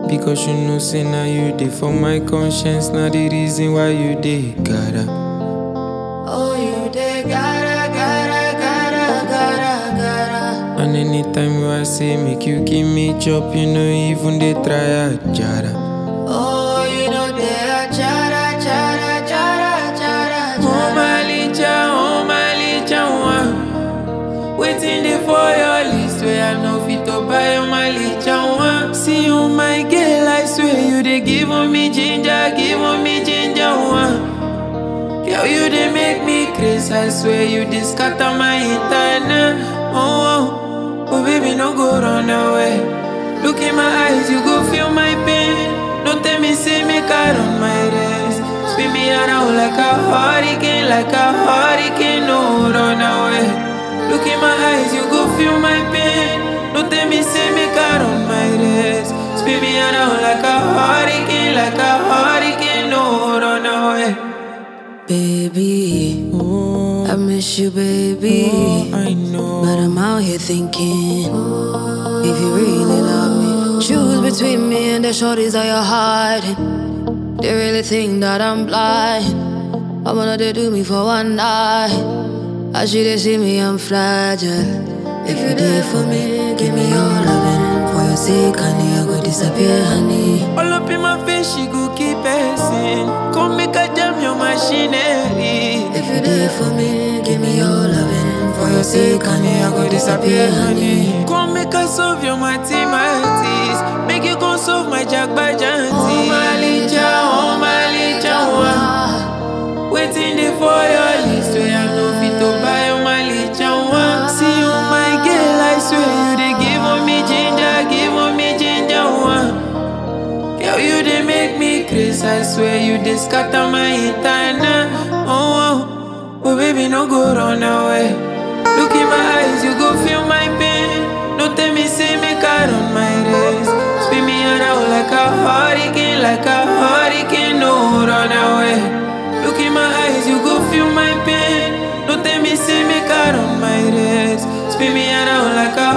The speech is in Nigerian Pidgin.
Because you know, say now you dey for my conscience. Now the reason why you dey gotta. Oh, you dey gotta, gotta, gotta, gotta, gotta. And anytime you I say make you give me chop, you know even they try a jara. Oh, you know they are chara, chara, chara, chara, Oh chara. my licha, oh my licha, one. Waiting there for your list where I know fit to buy oh my licha, one. See you, my girl, I swear you they give me ginger, give me ginger, one. Girl, you they make me crazy, I swear you they scatter my internet. Oh, oh, oh, baby, no go run away. Look in my eyes, you go feel my pain. Don't tell me, say me car on my race. Spin me around like a hurricane, like a hurricane, no run away. Look in my eyes, you go feel my pain. Don't tell me, say me car on my race. Spin me around like a hurricane, like a hurricane, no run away. Baby, Oh, I miss you, baby. oh, I know. But I'm out here thinking if you really love me, choose between me and the shorties that you're hiding. They really think that I'm blind. I'm gonna they do me for one night. I should they see me, I'm fragile. If you there for me, give me your loving. For your sake, honey, I go disappear, honey. All up in my face, she go keep passing. Come make a jam your machinery. If you there for me, give me your loving. For your sake, honey, I go disappear, honey. Come make a solve your mathematics. Make you go solve my jack by janty. Oh, my licha, oh my licha, one. Waiting there for your list where I know fit to buy oh my licha, one. See you, my girl, I swear you they give on me ginger, give on me ginger, one. Girl, you they make me crazy. I swear you they scatter my internet. Oh, oh, oh, baby, no go run away. Look in my eyes, you go feel my pain. Don't tell me, say me car on my race. Spin me around like a hurricane, like a hurricane. No, run away. Look in my eyes, you go feel my pain. Don't tell me, say me car on my race. Spin me around like a